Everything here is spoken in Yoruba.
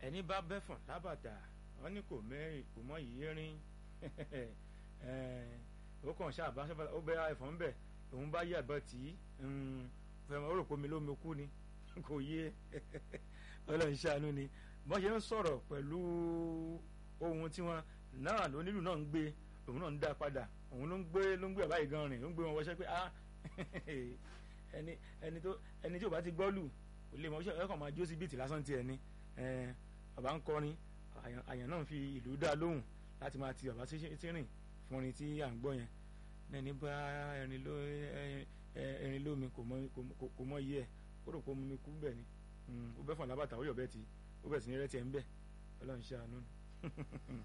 ẹni bá bẹ́fọ̀n lábàtà wọ́n ní kò mẹ́rin kò mọ yìí rín ó kàn ṣáàbá ó bẹ ẹ̀fọn ń bẹ̀ òun bá yí àbọ̀ tí fẹ́ràn ó rò pé omi lómi kú ni kò yé ọlọ́run ṣàánú ni bọ́n ṣe ń sọ̀rọ̀ pẹ̀lú ohun tí wọ́n náà lónílù náà ń gbé òun náà ń dá padà òun ló ń gbé ló ń gbé àbáyé gan rìn ló ń gbé wọn wọṣẹ́ pé ah ẹni ẹni tó ẹni tí ò bá ti gbọ́ lù kò lè mọ ṣe ẹ̀kọ́ máa jó sí bíìtì lásán tiẹ̀ ni bàbá ń kọrin àyàn náà fi ìlú dá lóhùn láti máa ti bàbá sí rìn fún orin tí à ń gbọ́ yẹn ẹni bá ẹrin ló ẹrin lómi kò mọ iye ẹ̀ ó rò pé omi kú bẹ́ẹ̀ ni ó bẹ́ fún alábàtà ó yọ̀ bẹ́ẹ̀ tí ó bẹ̀ sí ní rẹ́tì ẹ̀ ń bẹ̀ ọlọ́run ṣe àánú ni.